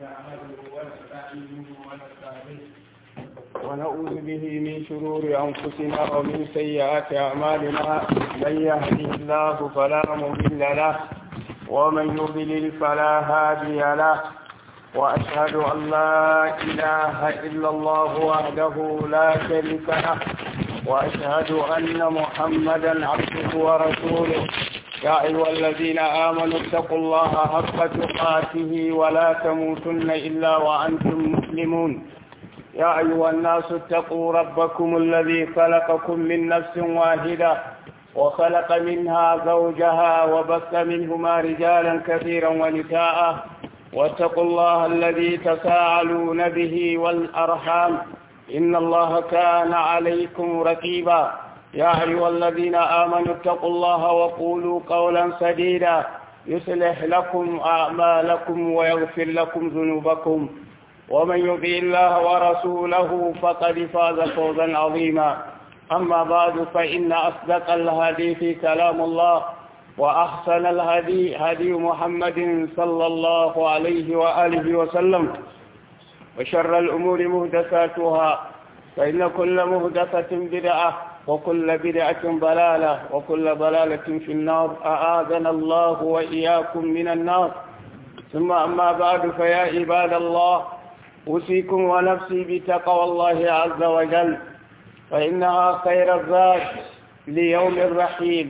نحمده ونستعينه ونستهديه ونعوذ به من شرور أنفسنا ومن سيئات أعمالنا من يهده الله فلا مضل له ومن يضلل فلا هادي له وأشهد أن لا إله إلا الله وحده لا شريك له وأشهد أن محمدا عبده ورسوله يا أيها الذين آمنوا اتقوا الله حق تقاته ولا تموتن إلا وأنتم مسلمون يا أيها الناس اتقوا ربكم الذي خلقكم من نفس واحدة وخلق منها زوجها وبث منهما رجالا كثيرا ونساء واتقوا الله الذي تساءلون به والأرحام إن الله كان عليكم رقيبا يا أيها الذين آمنوا اتقوا الله وقولوا قولا سديدا يصلح لكم أعمالكم ويغفر لكم ذنوبكم ومن يطع الله ورسوله فقد فاز فوزا عظيما أما بعد فإن أصدق الحديث كلام الله وأحسن الهدي هدي محمد صلى الله عليه وآله وسلم وشر الأمور مهدساتها فإن كل مهدسة بدعة وكل بدعة ضلالة وكل ضلالة في النار أعاذنا الله وإياكم من النار ثم أما بعد فيا عباد الله أوصيكم ونفسي بتقوى الله عز وجل فإنها خير الزاد ليوم الرحيل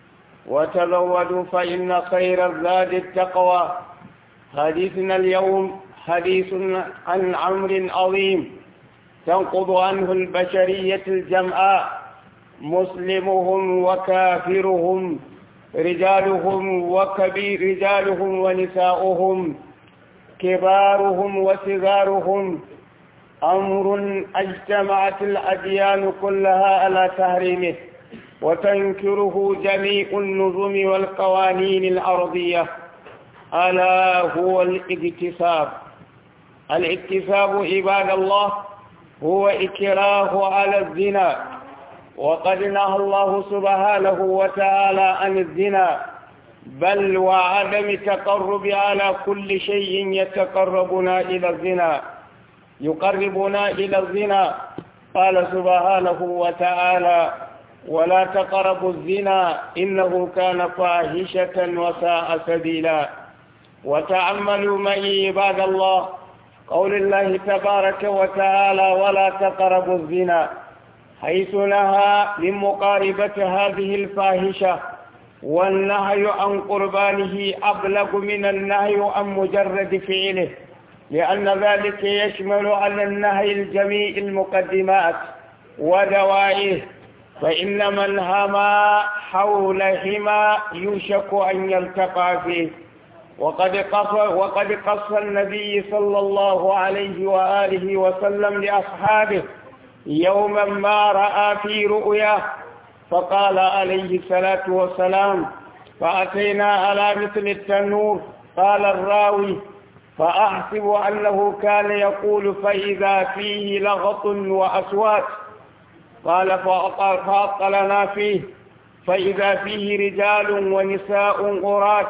وتزودوا فإن خير الزاد التقوى حديثنا اليوم حديث عن عمر عظيم تنقض عنه البشرية الجمعاء مسلمهم وكافرهم رجالهم وكبير رجالهم ونساؤهم كبارهم وصغارهم أمر اجتمعت الأديان كلها على تحريمه وتنكره جميع النظم والقوانين الأرضية ألا هو الاكتساب الاكتساب عباد الله هو إكراه على الزنا وقد نهى الله سبحانه وتعالى عن الزنا بل وعدم تقرب على كل شيء يتقربنا إلى الزنا يقربنا إلى الزنا قال سبحانه وتعالى ولا تقربوا الزنا إنه كان فاحشة وساء سبيلا وتعملوا معي عباد الله قول الله تبارك وتعالى ولا تقربوا الزنا حيث نهى من مقاربة هذه الفاحشة والنهي عن قربانه أبلغ من النهي عن مجرد فعله لأن ذلك يشمل على النهي الجميع المقدمات ودوائه فإن من هما حول هما يوشك أن يلتقى فيه وقد قص وقد قص النبي صلى الله عليه وآله وسلم لأصحابه يوما ما رأى في رؤياه فقال عليه الصلاة والسلام فأتينا على مثل التنور قال الراوي فأحسب أنه كان يقول فإذا فيه لغط وأصوات قال فأطلنا فيه فإذا فيه رجال ونساء غرات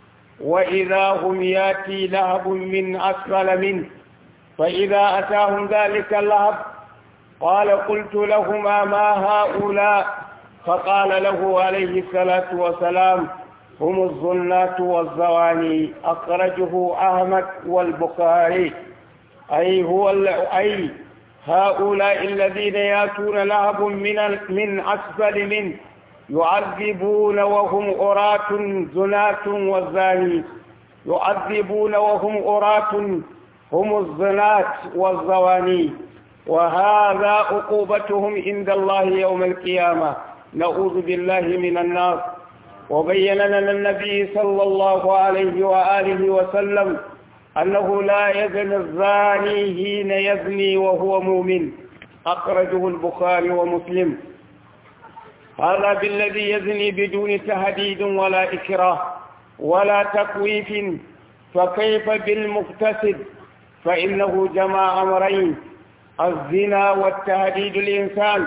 وإذا هم ياتي لهب من أسفل منه فإذا أتاهم ذلك اللهب قال قلت لهما ما هؤلاء فقال له عليه الصلاة والسلام هم الظنات والزواني أخرجه أحمد والبخاري أي هو أي هؤلاء الذين ياتون لهب من من أسفل منه يعذبون وهم أراة زنات والزاني يعذبون وهم أراة هم الزنات والزواني وهذا عقوبتهم عند الله يوم القيامة نعوذ بالله من النار وبين لنا النبي صلى الله عليه وآله وسلم أنه لا يزني الزاني حين يزني وهو مؤمن أخرجه البخاري ومسلم هذا بالذي يزني بدون تهديد ولا إكراه ولا تكويف فكيف بالمقتصد فإنه جمع أمرين الزنا والتهديد الإنسان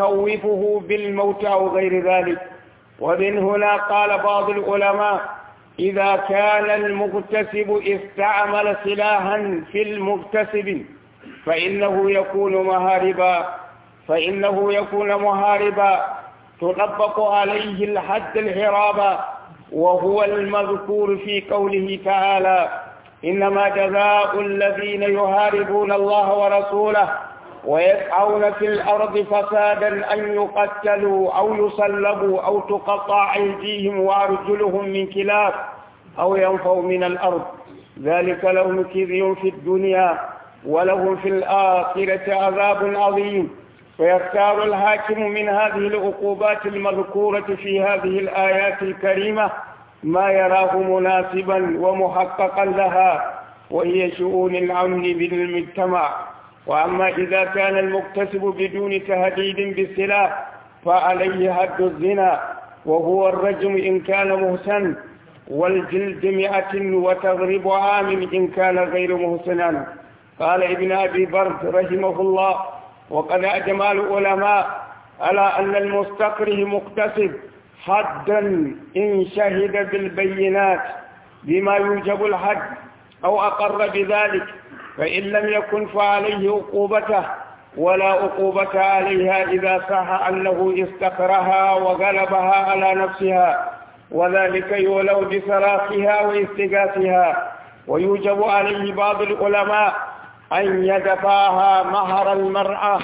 وتخوفه بالموت أو غير ذلك ومن هنا قال بعض العلماء إذا كان المغتسب استعمل سلاحا في المغتسب فإنه يكون مهاربا فإنه يكون مهاربا تطبق عليه الحد الحرابا وهو المذكور في قوله تعالى إنما جزاء الذين يهاربون الله ورسوله ويسعون في الأرض فسادا أن يقتلوا أو يصلبوا أو تقطع أيديهم وأرجلهم من كلاب أو ينفوا من الأرض ذلك لهم كذي في الدنيا ولهم في الآخرة عذاب عظيم فيختار الحاكم من هذه العقوبات المذكورة في هذه الآيات الكريمة ما يراه مناسبا ومحققا لها وهي شؤون الأمن بالمجتمع وأما إذا كان المكتسب بدون تهديد بالسلاح فعليه حد الزنا وهو الرجم إن كان مهسن والجلد مئة وتغرب عام إن كان غير مهسنا قال ابن أبي برد رحمه الله وقد أجمع العلماء على أن المستكره مكتسب حدا إن شهد بالبينات بما يوجب الحد أو أقر بذلك فإن لم يكن فعليه عقوبته ولا عقوبة عليها إذا صح أنه استكرها وغلبها على نفسها وذلك يولو بصراخها واستغاثها ويوجب عليه بعض العلماء أن يدفعها مهر المرأة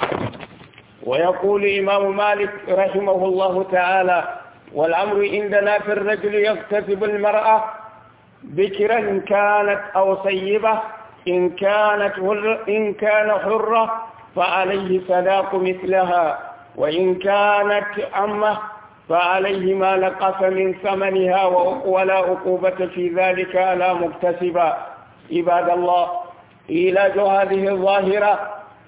ويقول إمام مالك رحمه الله تعالى والأمر عندنا في الرجل يكتسب المرأة بكرا كانت أو سيبة إن كانت حر إن كان حرة فعليه صداق مثلها وإن كانت أمة فعليه ما نقص من ثمنها ولا عقوبة في ذلك على مكتسبا عباد الله علاج هذه الظاهرة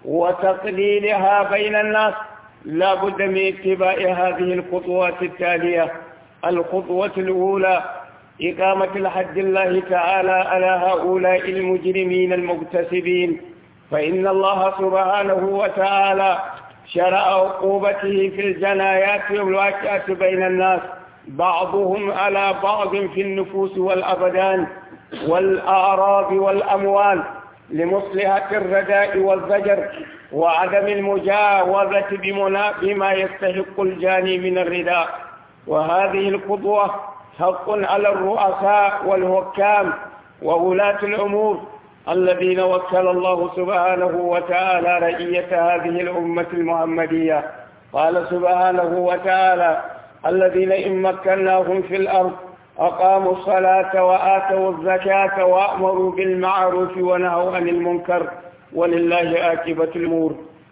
وتقليلها بين الناس لا بد من اتباع هذه الخطوات التالية الخطوة الأولى إقامة الحد الله تعالى على هؤلاء المجرمين المكتسبين فإن الله سبحانه وتعالى شرع عقوبته في الجنايات والواقعة بين الناس بعضهم على بعض في النفوس والأبدان والأعراض والأموال لمصلحة الرداء والزجر وعدم المجاوزة بما يستحق الجاني من الرداء وهذه القدوة حق على الرؤساء والحكام وولاة الأمور الذين وكل الله سبحانه وتعالى رئية هذه الأمة المحمدية قال سبحانه وتعالى الذين إن مكناهم في الأرض أقاموا الصلاة وآتوا الزكاة وأمروا بالمعروف ونهوا عن المنكر ولله عاقبة الأمور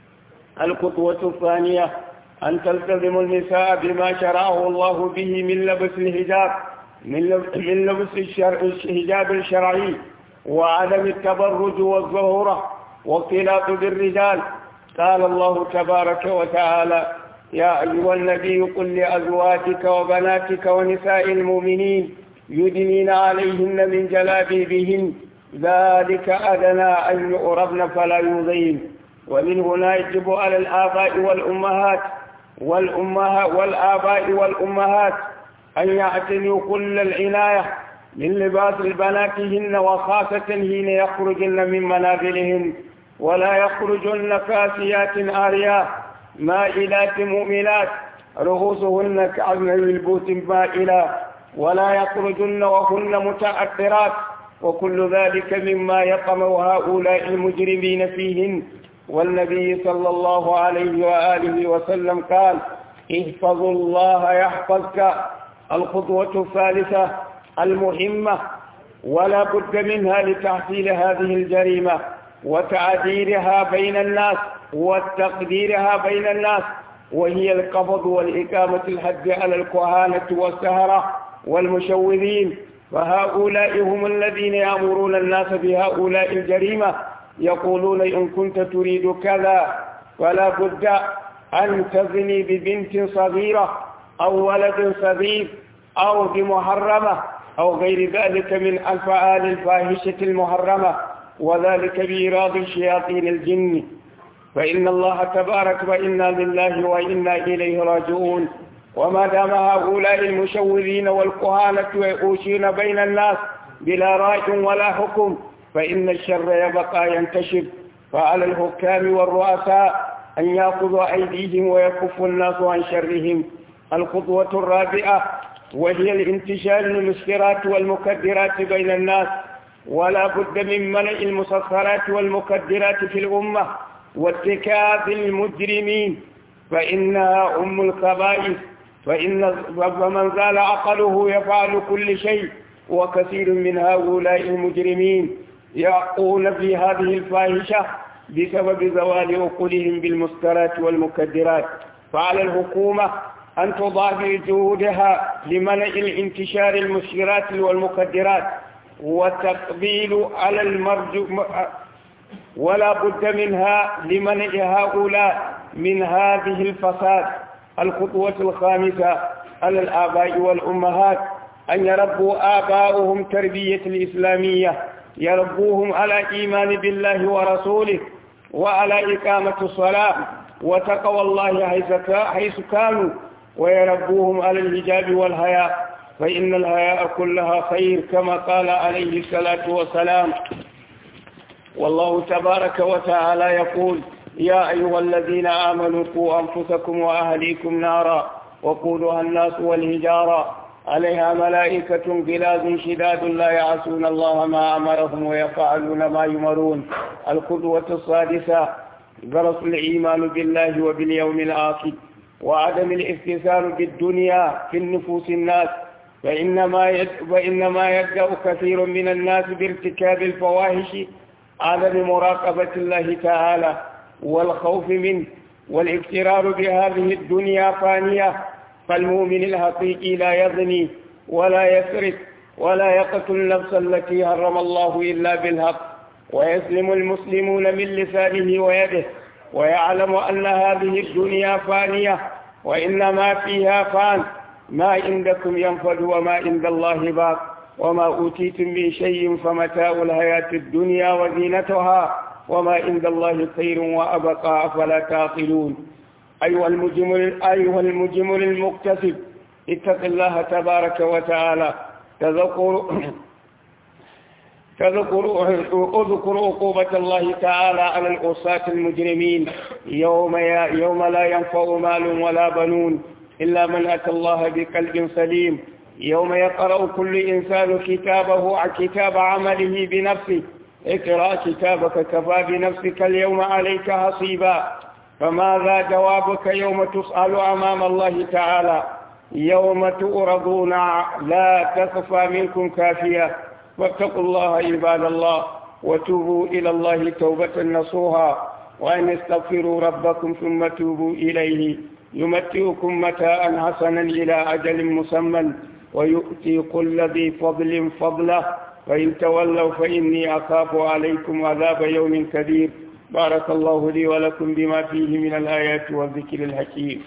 الخطوة الثانية أن تلتزم النساء بما شرعه الله به من لبس الحجاب من لبس الحجاب الشرعي وعدم التبرج والظهورة واختلاط بالرجال قال الله تبارك وتعالى يا أيها النبي قل لأزواجك وبناتك ونساء المؤمنين يدنين عليهن من جلابيبهن ذلك أدنى أن يؤربن فلا يؤذين ومن هنا يجب على الآباء والأمهات والأمهات والآباء والأمهات أن يعتنوا كل العناية من لباس البناتهن وخاصة حين يخرجن من منازلهن ولا يخرجن كاسيات عاريات مائلات مؤمنات رؤوسهن كأذن البوت مائلة ولا يخرجن وهن متأثرات وكل ذلك مما يقمع هؤلاء المجرمين فيهن والنبي صلى الله عليه وآله وسلم قال احفظوا الله يحفظك الخطوة الثالثة المهمة ولا بد منها لتحصيل هذه الجريمة وتعديرها بين الناس وتقديرها بين الناس وهي القبض والإقامة الحد على الكهانة والسهرة والمشوذين فهؤلاء هم الذين يأمرون الناس بهؤلاء الجريمة يقولون إن كنت تريد كذا فلا بد أن تزني ببنت صغيرة أو ولد صغير أو بمحرمة أو غير ذلك من الفعال الفاحشة المحرمة وذلك بإيراد شياطين الجن فإن الله تبارك وإنا لله وإنا إليه راجعون وما دام هؤلاء المشورين والكهانة يؤوشون بين الناس بلا رأي ولا حكم فإن الشر يبقى ينتشر فعلى الحكام والرؤساء أن يأخذوا أيديهم ويكفوا الناس عن شرهم الخطوة الرابعة وهي الانتشار المسكرات والمكدرات بين الناس ولا بد من منع المسخرات والمكدرات في الأمة واتكاف المجرمين فإنها أم الخبائث فإن فمن زال عقله يفعل كل شيء وكثير من هؤلاء المجرمين يقول في هذه الفاحشة بسبب زوال عقولهم بالمسكرات والمكدرات فعلى الحكومة أن تضاعف جهودها لمنع الانتشار المسكرات والمكدرات وتقبيل على المرجو ولا بد منها لمنع هؤلاء من هذه الفساد الخطوة الخامسة على الآباء والأمهات أن يربوا آباؤهم تربية الإسلامية يربوهم على إيمان بالله ورسوله وعلى إقامة الصلاة وتقوى الله حيث كانوا ويربوهم على الحجاب والحياء فإن الحياء كلها خير كما قال عليه الصلاة والسلام والله تبارك وتعالى يقول يا أيها الذين آمنوا قوا أنفسكم وأهليكم نارا وقودها الناس والهجارة عليها ملائكة غلاظ شداد لا يعصون الله ما أمرهم ويفعلون ما يمرون القدوة السادسة درس الإيمان بالله وباليوم الآخر وعدم الاستثار بالدنيا في النفوس الناس فإنما يد فإنما يبدأ كثير من الناس بارتكاب الفواحش عدم مراقبة الله تعالى والخوف منه والاغترار بهذه الدنيا فانية فالمؤمن الحقيقي لا يزني ولا يسرق ولا يقتل النفس التي حرم الله إلا بالحق ويسلم المسلمون من لسانه ويده ويعلم أن هذه الدنيا فانية وإنما فيها فان ما عندكم ينفد وما عند الله باق وما أوتيتم من شيء فمتاع الحياة الدنيا وزينتها وما عند الله خير وأبقى أفلا تعقلون أيها المجمل أيها المجمل المكتسب اتق الله تبارك وتعالى تذكر تذكر اذكر عقوبة الله تعالى على العصاة المجرمين يوم يوم لا ينفع مال ولا بنون إلا من أتى الله بقلب سليم يوم يقرأ كل إنسان كتابه كتاب عمله بنفسه اقرأ كتابك كفى بنفسك اليوم عليك حصيبا فماذا جوابك يوم تسأل أمام الله تعالى يوم تؤرضون لا تخفى منكم كافية واتقوا الله عباد الله وتوبوا إلى الله توبة نصوها وأن استغفروا ربكم ثم توبوا إليه يمتعكم متاء حسنا إلى أجل مسمى ويؤتي كل ذي فضل فضله فإن تولوا فإني أخاف عليكم عذاب يوم كبير بارك الله لي ولكم بما فيه من الآيات والذكر الحكيم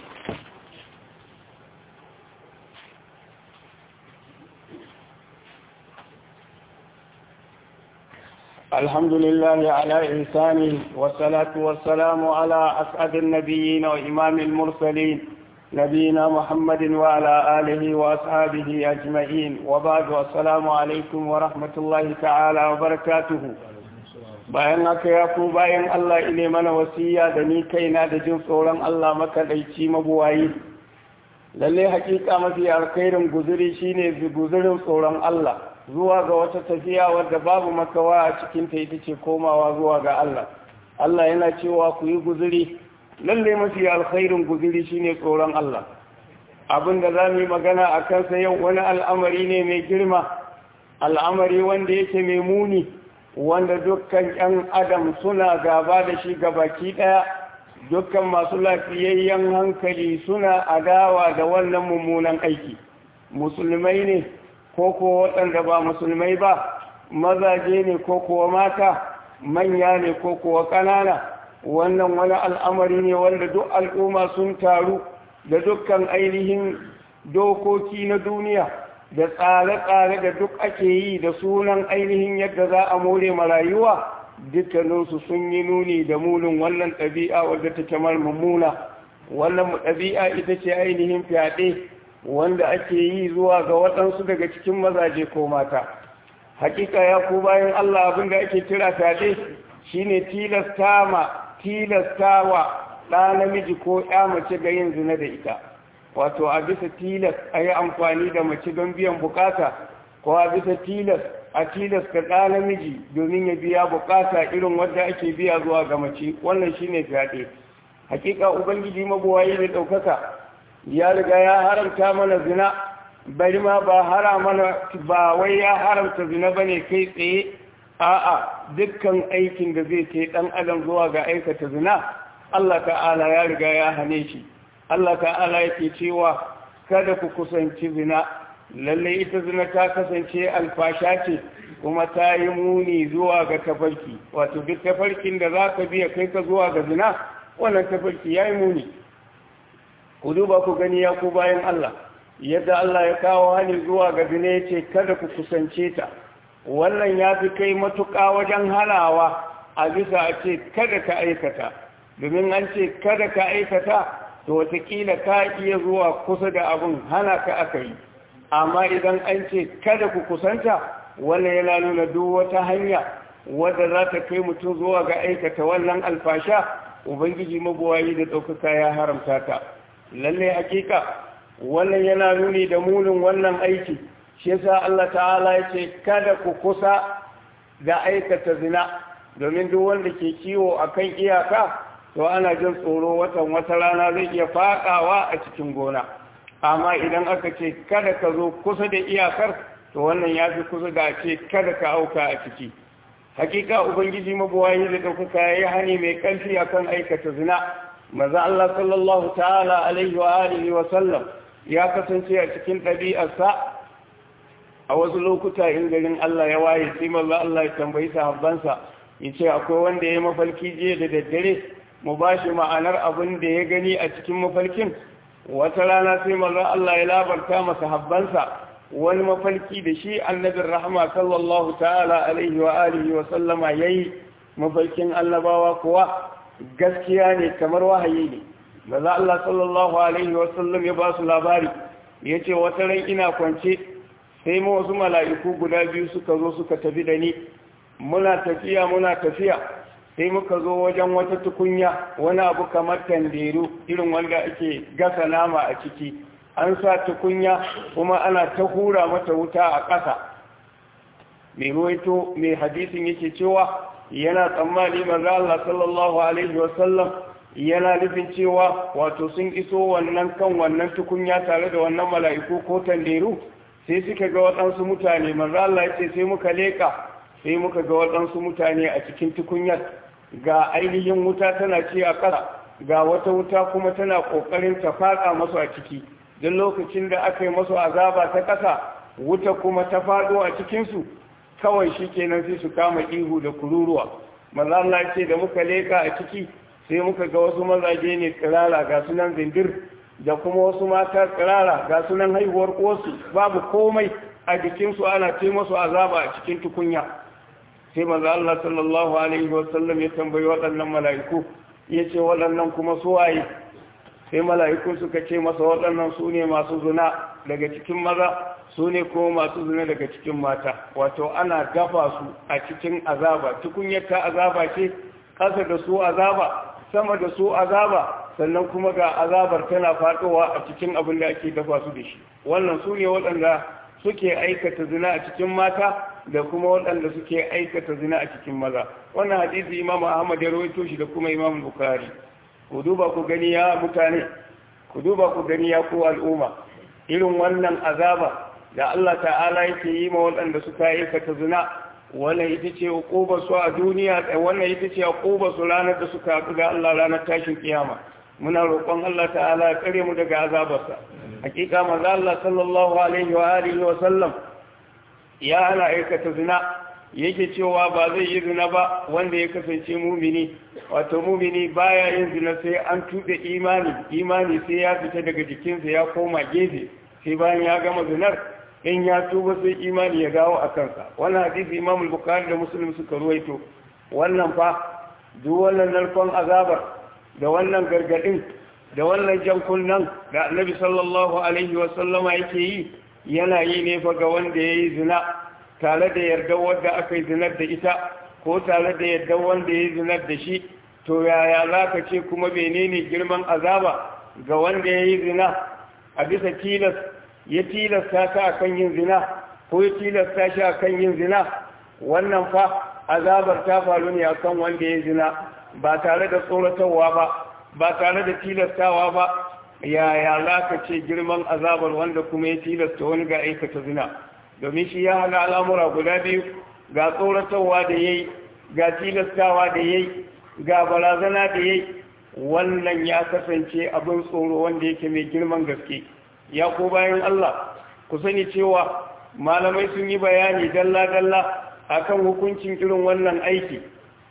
الحمد لله على إحسانه والصلاة والسلام على أسعد النبيين وإمام المرسلين نبينا محمد وعلى آله وأصحابه أجمعين وبعد السلام عليكم ورحمة الله تعالى وبركاته bayan haka ya ku bayan Allah ile mana wasiya da ni kaina da jin tsoron Allah makaɗaici mabuwayi lalle hakika mafi alkhairin guzuri shine guzurin tsoron Allah zuwa ga wata tafiya wadda babu makawa a cikin ta ita ce komawa zuwa ga Allah Allah yana cewa ku yi guzuri lalle mafi alkhairin guzuri shine tsoron Allah abinda za mu yi magana a kansa yau wani al'amari ne mai girma al'amari wanda yake mai muni wanda dukkan 'yan adam suna gaba da shi gabaki ɗaya dukkan masu lafiyayyen hankali suna adawa da wannan mummunan aiki musulmai ne ko kuwa waɗanda ba musulmai ba mazaje ne ko kuwa mata manya ne ko kuwa ƙanana wannan wani al'amari ne wanda duk al'umma sun taru da dukkan ainihin dokoki na duniya da tsare-tsare da duk ake yi da sunan ainihin yadda za a more marayuwa dukkaninsu sun yi nuni da munin wannan ɗabi'a wadda take mummuna wannan ɗabi'a ita ce ainihin fyaɗe wanda ake yi zuwa ga waɗansu daga cikin mazaje ko mata hakika ya ku bayan Allah abin da ake kira fyaɗe shine tilasta ma tilastawa ɗa namiji ko ya mace ga yin zina da ita wato a bisa tilas a yi amfani da mace don biyan bukata ko a bisa tilas a tilas ka ɗa namiji domin ya biya bukata irin wadda ake biya zuwa ga mace wannan shine fyaɗe hakika ubangiji mabuwayi da ɗaukaka ya riga ya haramta mana zina bari ma ba hara mana ba wai ya haramta zina bane kai tsaye a'a dukkan aikin da zai kai ɗan adam zuwa ga aikata zina Allah ta'ala ya riga ya hane shi Allah ta'ala yake cewa kada ku kusanci zina lalle ita zina ta kasance alfasha ce kuma ta yi muni zuwa ga tafarki wato duk tafarkin da za ka biya kai ka zuwa ga zina wannan tafarki ya yi muni ku duba ku gani ya ku bayan Allah yadda Allah ya kawo hali zuwa ga zina ya ce kada ku kusance ta wannan ya fi kai matuƙa wajen hanawa a bisa a ce kada ka aikata domin an ce kada ka aikata to watakila ka iya zuwa kusa da abin hana ka aka yi amma idan an ce kada ku kusanta wannan yana nuna duk wata hanya wadda za ta kai mutum zuwa ga aikata wannan alfasha ubangiji mabuwayi da ɗaukaka ya haramta ta lalle hakika wannan yana nuni da munin wannan aiki shi yasa Allah ta'ala ya ce kada ku kusa da aikata zina domin duk wanda ke kiwo akan iyaka to ana jin tsoro watan wata rana zai iya faɗawa a cikin gona amma idan aka ce kada ka zo kusa da iyakar to wannan ya fi kusa da ce kada ka auka a ciki hakika ubangiji mabuwayi da ɗaukaka ya yi hani mai ƙarfi akan aikata zina maza Allah sallallahu ta'ala alaihi wa alihi wa sallam ya kasance a cikin ɗabi'arsa a wasu lokuta in garin Allah ya waye sai maza Allah ya tambayi sahabbansa ya ce akwai wanda ya yi mafarki jiya da daddare mu ba shi ma'anar abin da ya gani a cikin mafarkin wata rana sai maza Allah ya labarta masa habbansa wani mafarki da shi annabin rahama sallallahu ta'ala alaihi wa alihi wa sallama yayi mafarkin annabawa kuwa gaskiya ne kamar wahayi ne maza Allah sallallahu alaihi wa sallam ya ba su labari yace wata ran ina kwance sai mu wasu mala'iku guda biyu suka zo suka tafi da ni muna tafiya muna tafiya sai muka zo wajen wata tukunya wani abu kamar tanderu irin wanda ake gasa nama a ciki an sa tukunya kuma ana ta hura mata wuta a ƙasa mai ruwaito mai hadisin yake cewa yana tsammani maza Allah sallallahu alaihi wasallam yana nufin cewa wato sun iso wannan kan wannan tukunya tare da wannan mala'iku ko tanderu sai suka ga waɗansu mutane maza Allah ya ce sai muka leƙa sai muka ga waɗansu mutane a cikin tukunyar ga ainihin wuta tana ci a ƙasa ga wata wuta kuma tana ƙoƙarin ta faɗa masu a ciki don lokacin da aka yi masu azaba ta ƙasa wuta kuma ta faɗo a cikinsu kawai shi kenan sai su kama ihu da kururuwa maza Allah ce da muka leƙa a ciki sai muka ga wasu mazaje ne tsirara ga sunan zindir da kuma wasu mata tsirara ga sunan haihuwar kosu babu komai a jikinsu ana ce masu azaba a cikin tukunya sai maza Allah sallallahu alaihi wasallam ya tambayi waɗannan mala'iku ya ce waɗannan kuma suwaye sai mala'iku suka ce masa waɗannan su ne masu zuna daga cikin maza su ne kuma masu zuna daga cikin mata wato ana gafa su a cikin azaba tukunyar ta azaba ce ƙasa da su azaba sama da su azaba sannan kuma ga azabar tana faɗowa a cikin abin da ake dafa su da shi wannan su ne waɗanda suke aikata zina a cikin mata da kuma waɗanda suke aikata zina a cikin maza wannan hadisi imam ahmad ya rawaito shi da kuma imam bukhari ku duba ku gani ya mutane ku duba ku gani ya ku al'umma irin wannan azaba da Allah ta'ala yake yi ma waɗanda suka aikata zina wannan ita ce uqubar su a duniya wannan ita ce uqubar su ranar da suka haɗu da Allah ranar tashin kiyama muna roƙon Allah ta'ala ya kare mu daga azabarsa hakika manzo Allah sallallahu alaihi wa alihi wa sallam ya ana aikata zina yake cewa ba zai yi zina ba wanda ya kasance mumini wato mumini baya yin zina sai an tuɗe imani imani sai ya fita daga jikinsa ya koma gefe sai bayan ya gama zinar in ya tuba sai imani ya dawo a kansa wannan hadisi imam bukhari da muslim suka ruwaito wannan fa duk wannan narkon azabar da wannan gargadin da wannan jan kunnan da annabi sallallahu alaihi wasallama yake yi yana yi ne fa ga wanda ya yi zina tare da yarda wanda aka yi zinar da ita ko tare da yarda wanda ya yi zinar da shi to yaya za ka ce kuma menene girman azaba ga wanda ya yi zina a bisa tilas ya tilasta ka akan yin zina ko ya tilasta shi akan yin zina wannan fa azabar ta faru ne akan wanda ya yi zina ba tare da tsoratarwa ba ba tare da tilastawa ba yaya za ka ce girman azabar wanda kuma ya tilasta wani ga aikata zina domin shi ya hana al'amura guda biyu ga tsoratarwa da ya yi ga tilastawa da ya yi ga barazana da ya yi wannan ya kasance abin tsoro wanda yake mai girman gaske ya ko bayan Allah ku sani cewa malamai sun yi bayani dalla-dalla akan hukuncin irin wannan aiki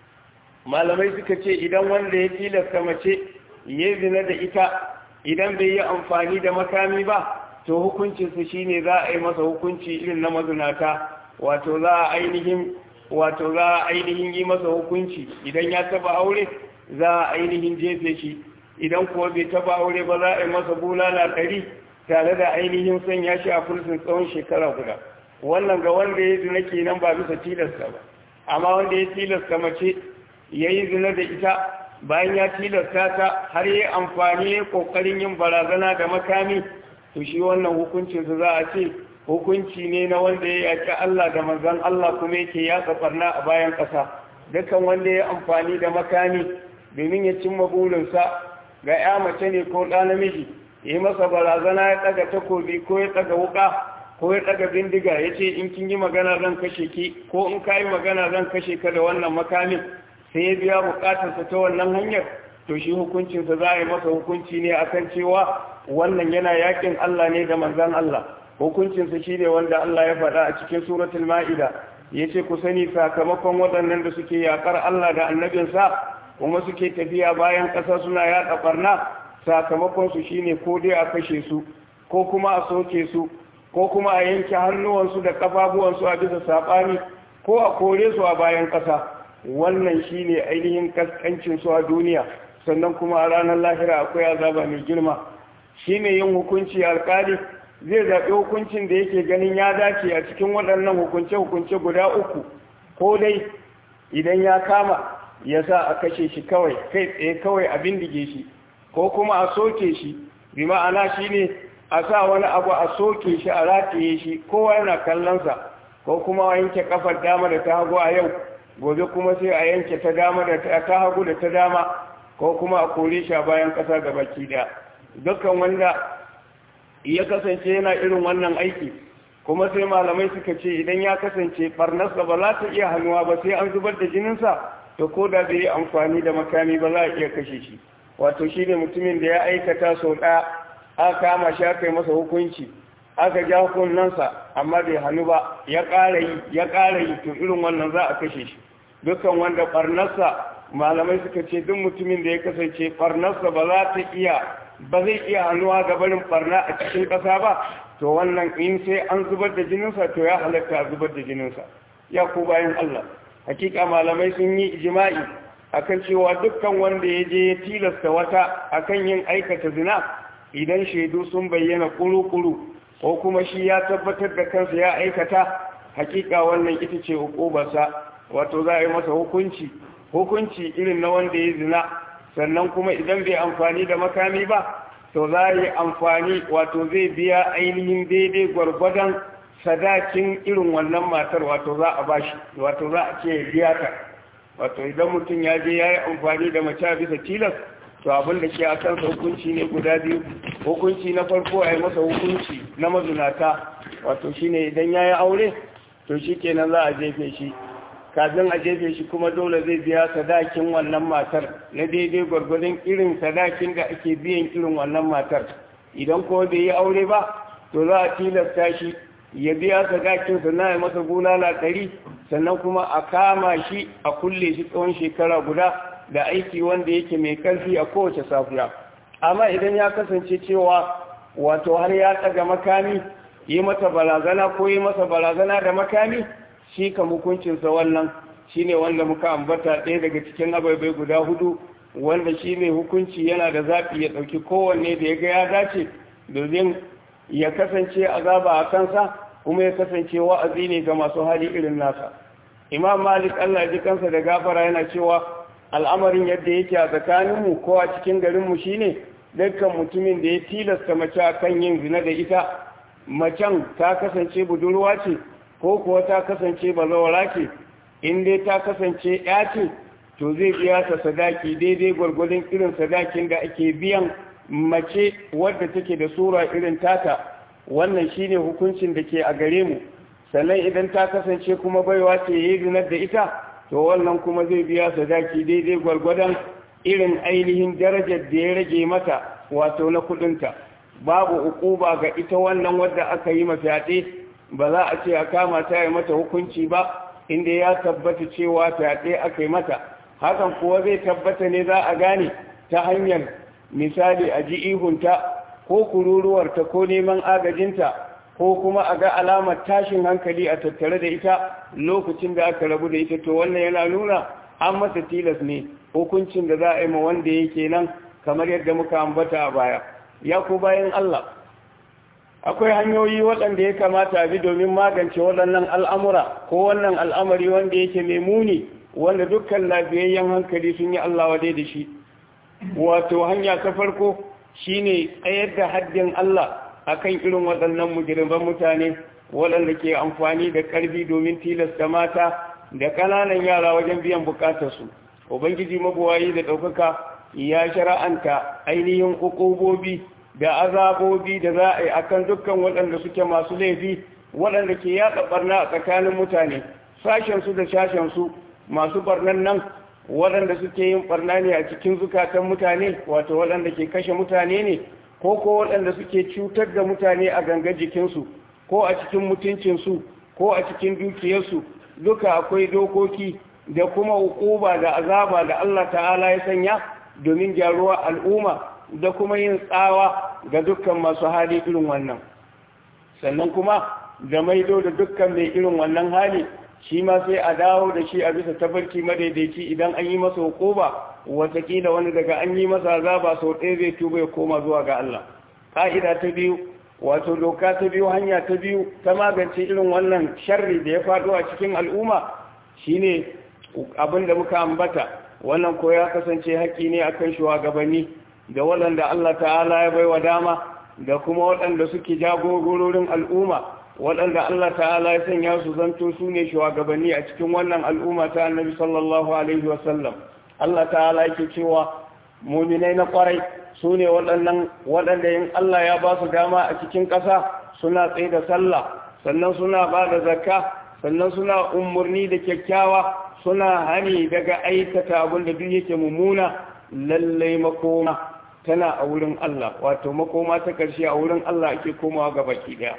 malamai suka ce idan wanda ya tilasta mace ya zina da ita idan bai yi amfani da makami ba to hukuncinsa shine za a yi masa hukunci irin na mazunata wato za a ainihin wato za a ainihin yi masa hukunci idan ya taba aure za a ainihin jefe shi idan kuwa bai taba aure ba za a yi masa bulala ɗari tare da ainihin sanya shi a fulsin tsawon shekara guda wannan ga wanda ya zina kenan ba bisa tilasta ba amma wanda ya tilasta mace ya yi zina da ita bayan ya tilasta ta har yi amfani ya kokarin yin barazana da makami to shi wannan hukuncinsa za a ce hukunci ne na wanda ya yaki Allah da manzan Allah kuma yake ya tsafarna a bayan ƙasa dukkan wanda ya amfani da makami domin ya cimma burinsa ga ya mace ne ko ɗa namiji ya yi masa barazana ya ɗaga takobi ko ya ɗaga wuƙa ko ya ɗaga bindiga ya ce in kin yi magana zan kashe ki ko in ka yi magana zan kashe ka da wannan makamin sai ya biya bukatarsa ta wannan hanyar to shi hukuncinsa za a yi masa hukunci ne akan cewa wannan yana yakin Allah ne da manzan Allah hukuncinsa shi ne wanda Allah ya faɗa a cikin suratul ma'ida ya ce ku sani sakamakon waɗannan da suke yaƙar Allah da annabinsa kuma suke tafiya bayan ƙasa suna yaɗa ɓarna sakamakonsu shi ne ko dai a kashe su ko kuma a soke su ko kuma a yanke hannuwansu da ƙafafuwansu a bisa saɓani ko a kore su a bayan ƙasa wannan shi ne ainihin kaskancinsu a duniya sannan kuma a ranar lahira akwai azaba mai girma shi ne yin hukunci alkali zai zaɓi hukuncin da yake ganin ya dace a cikin waɗannan hukunce-hukunce guda uku ko dai idan ya kama ya sa a kashe shi kawai kai tsaye kawai a bindige shi ko kuma a soke shi bi ma'ana shi ne a sa wani abu a soke shi a rataye shi kowa yana kallonsa ko kuma a yanke kafar dama da ta hagu a yau gobe kuma sai a yanke ta dama da ta hagu da ta dama ko kuma a kore shi a bayan ƙasa ga baki da dukkan wanda ya kasance yana irin wannan aiki kuma sai malamai suka ce idan ya kasance barnarsa ba za ta iya hannuwa ba sai an zubar da jininsa to ko da bai yi amfani da makami ba za a iya kashe shi wato shi ne mutumin da ya aikata sau ɗaya aka kama shi aka yi masa hukunci aka ja hukunansa amma bai hannu ba ya ƙara yi ya ƙara yi to irin wannan za a kashe shi dukkan wanda barnarsa malamai suka ce duk mutumin da ya kasance barnarsa ba za ta iya ba zai iya hannuwa ga barin barna a cikin ƙasa ba to wannan in sai an zubar da jininsa to ya halatta a zubar da jininsa ya ku bayan Allah hakika malamai sun yi ijma'i akan cewa dukkan wanda ya je ya tilasta wata akan yin aikata zina idan shaidu sun bayyana kuru-kuru ko kuma shi ya tabbatar da kansa ya aikata hakika wannan ita ce hukubarsa wato za a yi masa hukunci hukunci irin na wanda ya zina sannan kuma idan bai amfani da makami ba to za a yi amfani wato zai biya ainihin daidai gwargwadon sadakin irin wannan matar wato za a bashi wato za a ce biya ta wato idan mutum ya je ya yi amfani da mace bisa tilas to abin da ke a kansa hukunci ne guda biyu hukunci na farko a yi masa hukunci na mazunata wato shine idan ya yi aure to shi kenan za a jefe shi kafin a jefe shi kuma dole zai biya sadakin wannan matar na daidai gwargwadon irin sadakin da ake biyan irin wannan matar idan kuma bai yi aure ba to za a tilasta shi ya biya sadakin sannan ya masa bulala ɗari sannan kuma a kama shi a kulle shi tsawon shekara guda da aiki wanda yake mai ƙarfi a kowace safiya amma idan ya kasance cewa wato har ya tsaga makami yi mata barazana ko yi masa barazana da makami shi ka hukuncinsa wannan shi ne wanda muka ambata ɗaya daga cikin ababai guda hudu wanda shi mai hukunci yana da zaɓi ya ɗauki kowanne da ya ga ya dace domin ya kasance azaba a kansa kuma ya kasance wa'azi ne ga masu hali irin nasa imam malik allah ji kansa da gafara yana cewa al'amarin yadda yake a tsakaninmu ko a cikin garinmu shine dukkan mutumin da ya tilasta mace a kan yin zina da ita macen ta kasance budurwa ce ko kuwa ta kasance bazawara ce in dai ta kasance ya ce to zai biya ta sadaki daidai gwargwadon irin sadakin da ake biyan mace wadda take da sura irin tata wannan shine hukuncin da ke a gare mu sannan idan ta kasance kuma baiwa ce yayi zinar da ita to wannan kuma zai biya sadaki daidai gwargwadon irin ainihin darajar da ya rage mata wato na kudinta babu ukuba ga ita wannan wadda aka yi mafiyaɗe ba za a ce a kama ta yi mata hukunci ba inda ya tabbata cewa fyaɗe aka yi mata hakan kuwa zai tabbata ne za a gane ta hanyar misali a ji ihunta ko kururuwarta ko neman agajinta ko kuma a ga alamar tashin hankali a tattare da ita lokacin da aka rabu da ita to wannan yana nuna an masa tilas ne hukuncin da za a yi ma wanda yake nan kamar yadda muka ambata a baya ya ku bayan Allah akwai hanyoyi waɗanda ya kamata bi domin magance waɗannan al'amura ko wannan al'amari wanda yake mai muni wanda dukkan lafiyayyen hankali sun yi Allah wadai da shi wato hanya ta farko shine tsayar da haddin Allah akan irin waɗannan mujirban mutane waɗanda ke amfani da ƙarfi domin tilasta mata da ƙananan yara wajen biyan bukatarsu ubangiji mabuwayi da ɗaukaka ya shara'anta ainihin hukubobi da azabobi da za a yi akan dukkan waɗanda suke masu laifi waɗanda ke yaɗa ɓarna a tsakanin mutane sashensu da sashensu masu ɓarnan nan waɗanda suke yin ɓarna ne a cikin zukatan mutane wato waɗanda ke kashe mutane ne ko ko waɗanda suke cutar da mutane a gangar jikinsu ko a cikin mutuncinsu ko a cikin dukiyarsu duka akwai dokoki da kuma hukuba da azaba da Allah ta'ala ya sanya domin gyaruwa al'umma da kuma yin tsawa ga dukkan masu hali irin wannan sannan kuma da maido da dukkan mai irin wannan hali shi ma sai a dawo da shi a bisa tafarki madaidaici idan an yi masa hukuba watakila wani daga an yi masa azaba sau ɗaya zai tuba ya koma zuwa ga Allah ƙa'ida ta biyu wato doka ta biyu hanya ta biyu ta magance irin wannan sharri da ya faɗo a cikin al'umma shine abin da muka ambata wannan ko ya kasance haƙƙi ne akan shugabanni da waɗanda Allah ta'ala ya baiwa dama da kuma waɗanda suke jagororin al'umma waɗanda Allah ta'ala ya sanya su zanto su ne shugabanni a cikin wannan al'umma ta annabi sallallahu alaihi wasallam Allah ta'ala yake cewa muminai na kwarai su ne waɗannan waɗanda yin Allah ya ba su dama a cikin ƙasa suna tsaye da sallah sannan suna ba da zakka sannan suna umarni da kyakkyawa suna hani daga aikata abin da duk yake mummuna lallai makoma tana a wurin Allah wato makoma ta ƙarshe a wurin Allah ake komawa ga baki ɗaya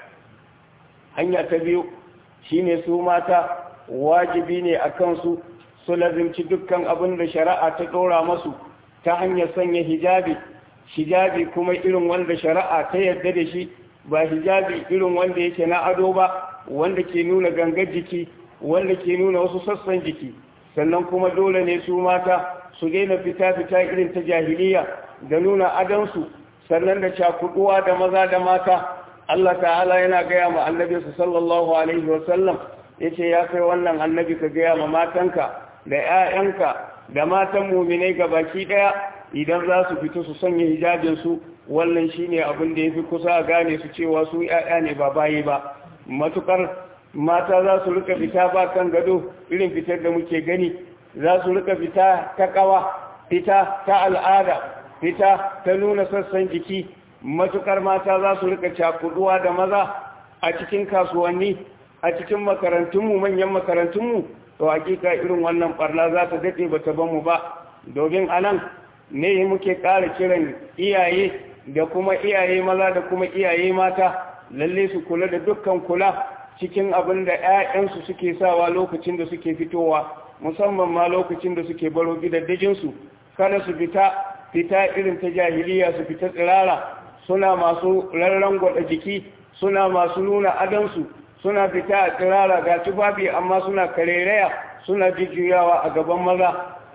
hanya ta biyu shine su mata wajibi ne a kansu su lazimci dukkan abin da shari'a ta ɗora masu ta hanyar sanya hijabi hijabi kuma irin wanda shari'a ta yarda da shi ba hijabi irin wanda yake na ado ba wanda ke nuna gangar jiki wanda ke nuna wasu sassan jiki sannan kuma dole ne su mata su daina fita-fita irin ta jahiliya da nuna adansu sannan da cakuduwa da maza da mata Allah ta'ala yana gaya ma annabi su sallallahu alaihi wasallam ya ce ya kai wannan annabi ka gaya ma matanka da 'ya'yanka da matan muminai ga baki ɗaya idan za su fito su sanya hijabinsu wannan shine abin da ya fi kusa a gane su cewa su 'ya'ya ne ba bayi ba matukar mata za su rika fita ba kan gado irin fitar da muke gani za su rika fita ta kawa fita ta al'ada fita ta nuna sassan jiki matukar mata za su rika cakuduwa da maza a cikin kasuwanni a cikin makarantunmu manyan makarantunmu to hakika irin wannan barna za ta daɗe ba ta bamu ba domin anan ne muke ƙara kiran iyaye da kuma iyaye maza da kuma iyaye mata lalle su kula da dukkan kula cikin abin da 'ya'yansu suke sawa lokacin da suke fitowa musamman ma lokacin da suke baro gidaddajinsu kada su fita fita irin ta jahiliya su fita tsirara suna masu rarren gwada jiki suna masu nuna adansu suna fita a tsirara ga tufafi amma suna karereya suna jujjuyawa a gaban maza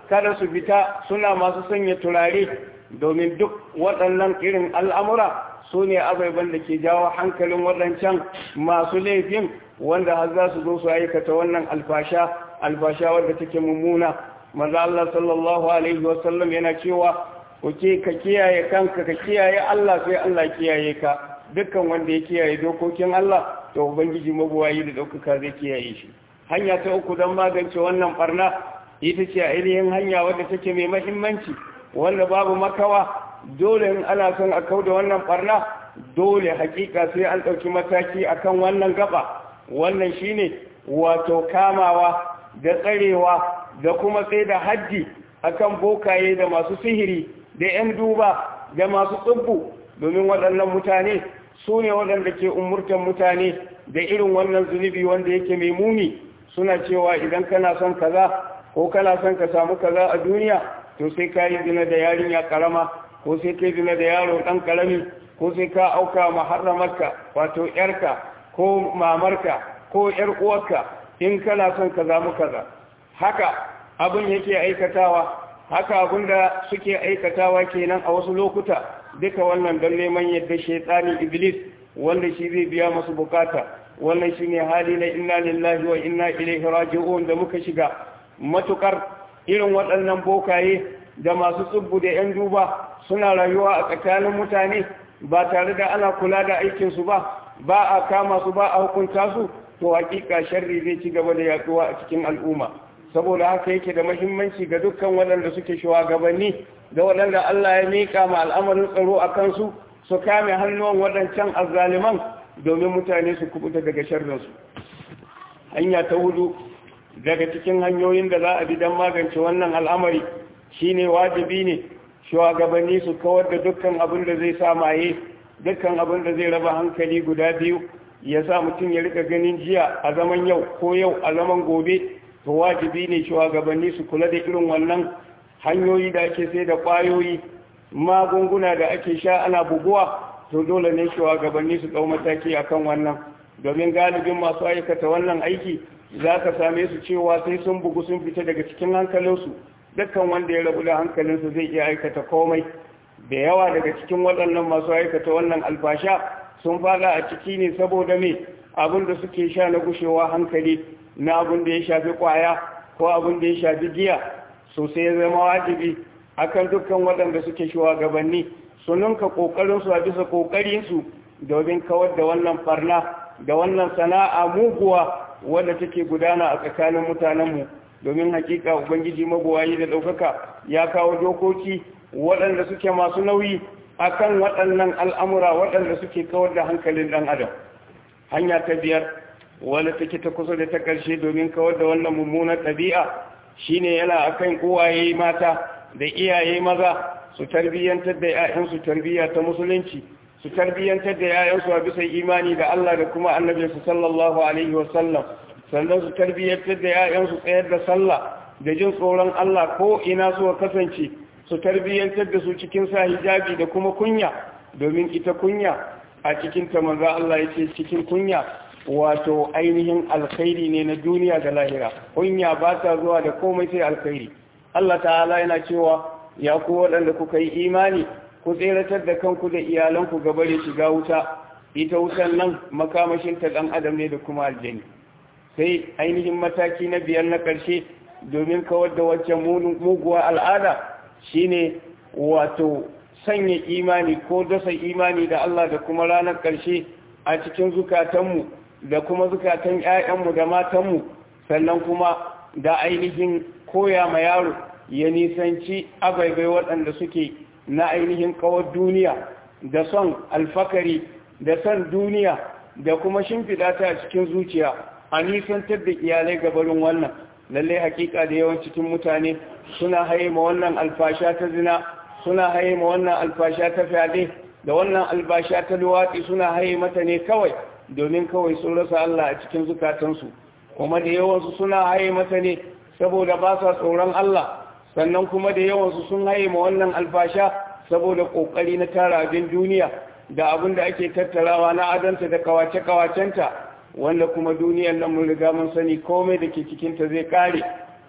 kada su fita suna masu sanya turare domin duk waɗannan irin al'amura su ne abaiban da ke jawo hankalin waɗancan masu laifin wanda har za su zo su aikata wannan alfasha alfasha wadda take mummuna maza Allah sallallahu alaihi wasallam yana cewa kuke ka kiyaye kanka ka kiyaye Allah sai Allah kiyaye ka dukkan wanda ya kiyaye dokokin Allah to ubangiji mabuwayi da ɗaukaka zai kiyaye shi hanya ta uku don magance wannan barna ita ce ainihin hanya wadda take mai mahimmanci wanda babu makawa dole in ana son a kauda wannan barna dole hakika sai an ɗauki mataki akan wannan gaba wannan shine wato kamawa da tsarewa da kuma tsaye da haddi akan bokaye da masu sihiri da 'yan duba da masu tsubbu domin waɗannan mutane su ne waɗanda ke umurtan mutane da irin wannan zunubi wanda yake mai muni suna cewa idan kana son kaza ko kana son ka samu kaza a duniya to sai ka yi zina da yarinya karama ko sai ka yi zina da yaro ɗan karami ko sai ka auka maharramarka wato yarka ko mamarka ko yar uwarka in kana son ka zamu kaza haka abin yake aikatawa haka abin da suke aikatawa kenan a wasu lokuta duka wannan don neman yadda shaitani iblis wanda shi zai biya masu bukata wannan shine hali na inna lillahi wa inna ilaihi raji'un da muka shiga matukar irin waɗannan bokaye da masu tsubbu da 'yan duba suna rayuwa a tsakanin mutane ba tare da ana kula da aikinsu ba ba a kama su ba a hukunta su to hakika sharri zai ci gaba da yaduwa a cikin al'umma saboda haka yake da mahimmanci ga dukkan waɗanda suke shugabanni da waɗanda Allah ya miƙa ma al'amarin tsaro a kansu su kame hannuwan waɗancan azzaliman domin mutane su kubuta daga sharrinsu hanya ta hudu daga cikin hanyoyin da za a bi don magance wannan al'amari shine wajibi ne shugabanni su kawar da dukkan abin da zai sa maye dukkan abin da zai raba hankali guda biyu ya sa mutum ya rika ganin jiya a zaman yau ko yau a zaman gobe to wajibi ne shugabanni su kula da irin wannan hanyoyi da ake sai da ƙwayoyi magunguna da ake sha ana buguwa to dole ne shugabanni su ɗau mataki akan wannan domin galibin masu aikata wannan aiki za ka same su cewa sai sun bugu sun fita daga cikin hankalinsu dukkan wanda ya rabu da hankalinsu zai iya aikata komai da yawa daga cikin waɗannan masu aikata wannan alfasha sun fada a ciki ne saboda me abin da suke sha na gushewa hankali na abin da ya shafi kwaya ko abin da ya shafi giya sosai ya zama wajibi akan dukkan waɗanda suke shugabanni su ninka ƙoƙarinsu a bisa ƙoƙarinsu domin kawar da wannan farna da wannan sana'a muguwa wadda take gudana a tsakanin mutanenmu domin hakika ubangiji mabuwayi da ɗaukaka ya kawo dokoki waɗanda suke masu nauyi akan waɗannan al'amura waɗanda suke kawar da hankalin ɗan adam hanya ta biyar wadda take ta kusa da ta ƙarshe domin kawar da wannan mummunar ɗabi'a shine yana akan uwaye mata da iyaye maza su tarbiyyantar da 'ya'yansu tarbiyya ta musulunci su tarbiyyantar da 'ya'yansu a bisa imani da Allah da kuma annabinsu sallallahu alaihi wasallam sannan su tarbiyyantar da 'ya'yansu tsayar da sallah da jin tsoron Allah ko ina suka kasance su tarbiyyantar da su cikin sa hijabi da kuma kunya domin ita kunya a cikin ta manzo Allah yace cikin kunya wato ainihin alkhairi ne na duniya da lahira kunya ba ta zuwa da komai sai alkhairi Allah ta'ala yana cewa ya ku waɗanda kuka yi imani ku tseratar da kanku da iyalanku gaba da shiga wuta ita wutan nan makamashin ta ɗan adam ne da kuma aljani sai ainihin mataki na biyar na ƙarshe domin kawar da waccan muguwa al'ada shine wato sanya imani ko dasa imani da Allah da kuma ranar ƙarshe a cikin zukatanmu da kuma zukatan 'ya'yanmu da matanmu sannan kuma da ainihin koya ma yaro ya nisanci abaibai waɗanda suke na ainihin kawar duniya da son alfakari da son duniya da kuma shimfiɗa ta a cikin zuciya a nisantar da iyalai gabarin wannan lallai hakika da yawan cikin mutane suna haye ma wannan alfasha ta zina suna haye ma wannan alfasha ta fyaɗe da wannan albasha ta luwaɗi suna haye mata ne kawai domin kawai sun rasa Allah a cikin zukatansu kuma da yawansu suna haye mata ne saboda ba sa tsoron Allah sannan kuma da yawansu sun haye ma wannan alfasha saboda ƙoƙari na tara abin duniya da abin da ake tattarawa na adanta da kawace-kawacenta wanda kuma duniyar nan mun riga mun sani komai da ke cikinta zai kare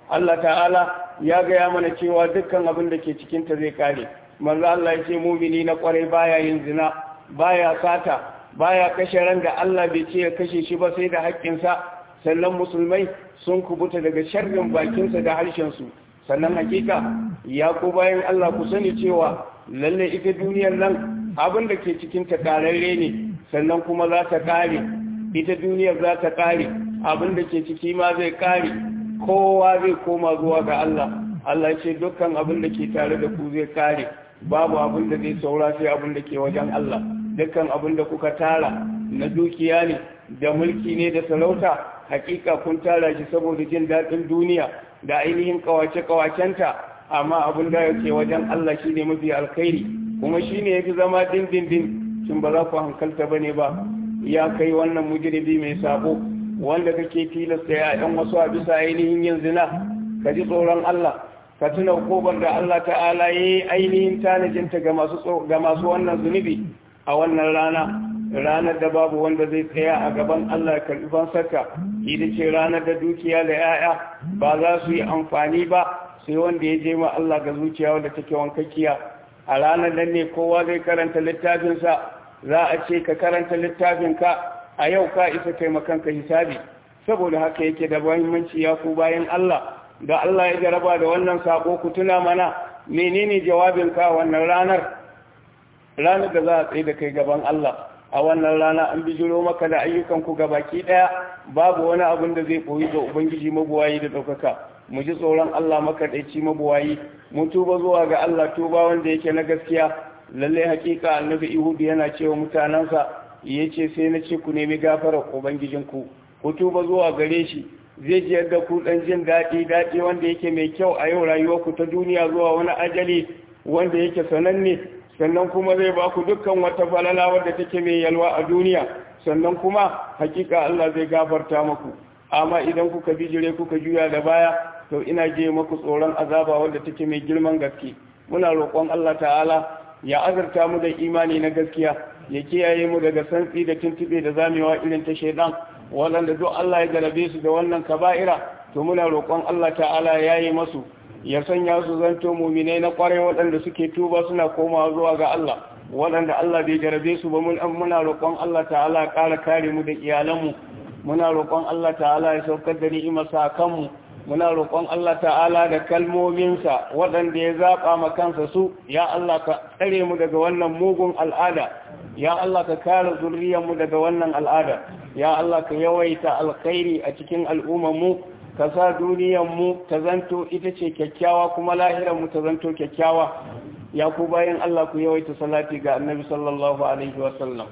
Allah ta'ala ya gaya mana cewa dukkan abin da ke cikinta zai kare manzo Allah ya ce mumini na kwarai baya yin zina baya sata baya kashe ran da Allah bai ce ya kashe shi ba sai da haƙƙinsa sannan musulmai sun kubuta daga sharrin bakinsa da harshensu sannan hakika ya ku bayan Allah ku sani cewa lalle ita duniyar nan abin da ke cikin ta kararre ne sannan kuma za ta kare ita duniyar za ta kare abin da ke ciki ma zai kare kowa zai koma zuwa ga Allah Allah ya ce dukkan abin da ke tare da ku zai kare babu abin da zai saura sai abin da ke wajen Allah dukkan abin da kuka tara na dukiya ne da mulki ne da sarauta hakika kun tara shi saboda jin daɗin duniya da ainihin kawace-kawacenta amma abin da yake wajen Allah shine mafi alkhairi kuma shine yafi zama dindindin kin ba za ku hankalta bane ba ya kai wannan mujribi mai sabo wanda kake tilasta ya ɗan wasu a bisa ainihin yin zina ka ji tsoron Allah ka tuna kobar da Allah ta'ala yayi ainihin tanajinta ga masu ga masu wannan zunubi a wannan rana ranar da babu wanda zai tsaya a gaban Allah karɓi fansarka ita ce ranar da dukiya da 'ya'ya ba za su yi amfani ba sai wanda ya je ma Allah ga zuciya wanda take wankakkiya a ranar nan ne kowa zai karanta littafinsa za a ce ka karanta littafinka a yau ka isa kai makanka hisabi saboda haka yake da muhimmanci ya ku bayan Allah da Allah ya jaraba da wannan sako ku tuna mana menene jawabinka wannan ranar ranar da za a tsaye da kai gaban Allah a wannan rana an bijiro maka da ayyukanku baki ɗaya babu wani abin da zai koyi ga ubangiji mabuwayi da ɗaukaka mu ji tsoron Allah makaɗaici mabuwayi mu tuba zuwa ga Allah tuba wanda yake na gaskiya lalle hakika annabi ihudu yana cewa mutanensa ya ce sai na ce ku nemi gafarar ubangijinku ku tuba zuwa gare shi zai ji yadda ku ɗan jin daɗi daɗi wanda yake mai kyau a yau rayuwarku ta duniya zuwa wani ajali wanda yake sananne sannan kuma zai ba ku dukkan wata falala wadda take mai yalwa a duniya sannan kuma hakika Allah zai gafarta muku amma idan kuka bijire kuka juya da baya to ina je muku tsoron azaba wadda take mai girman gaske muna roƙon Allah ta'ala ya azurta mu da imani na gaskiya ya kiyaye mu daga santsi da tuntube da zamewa irin ta shaidan waɗanda duk Allah ya garabe su da wannan kaba'ira to muna roƙon Allah ta'ala ya yi masu ya sanya su zanto muminai na kwarai waɗanda suke tuba suna komawa zuwa ga Allah waɗanda Allah bai jarabe su ba muna roƙon Allah ta'ala ya ƙara kare mu da iyalanmu muna roƙon Allah ta'ala ya saukar da ni'imarsa a kanmu muna roƙon Allah ta'ala da kalmominsa waɗanda ya zaɓa ma kansa su ya Allah ka tsare mu daga wannan mugun al'ada ya Allah ka kare zuriyarmu daga wannan al'ada ya Allah ka yawaita alkhairi a cikin al'ummarmu ka sa mu ta zanto ita ce kyakkyawa kuma mu ta zanto kyakkyawa ya ku bayan Allah ku yawaita salati ga annabi sallallahu alaihi wasallam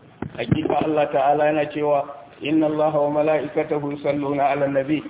hakika Allah ta'ala yana cewa inna Allah wa mala'ikatahu yusalluna 'alan nabi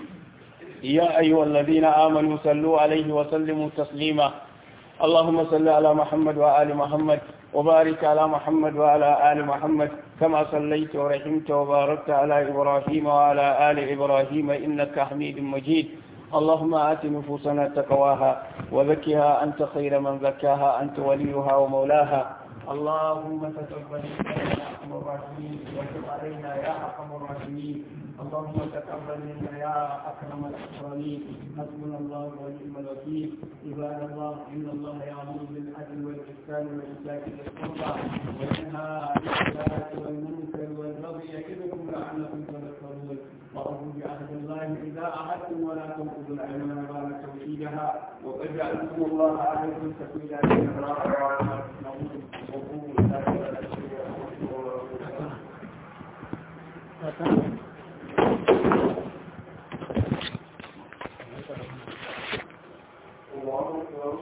ya ayyuhalladhina amanu sallu 'alaihi wa sallimu taslima اللهم صل على محمد وآل محمد وبارك على محمد وعلى آل محمد كما صليت ورحمت وباركت على إبراهيم وعلى آل إبراهيم إنك حميد مجيد اللهم آت نفوسنا تقواها وزكها أنت خير من زكاها أنت وليها ومولاها اللهم تقبل منا يا أرحم الراحمين وتب علينا يا أرحم الراحمين اللهم تقبل منا يا أكرم الأكرمين حسبنا الله ونعم الوكيل عباد الله إن الله يأمر بالعدل والإحسان وإيتاء ذي القربى وينهى عن الفحشاء والمنكر والبغي يعظكم لعلكم تذكرون وأوفوا بعهد الله إذا عهدتم ولا تنقضوا الأيمان بعد توحيدها وقد جعلتم الله عليكم سبيلا إن الله Thank you.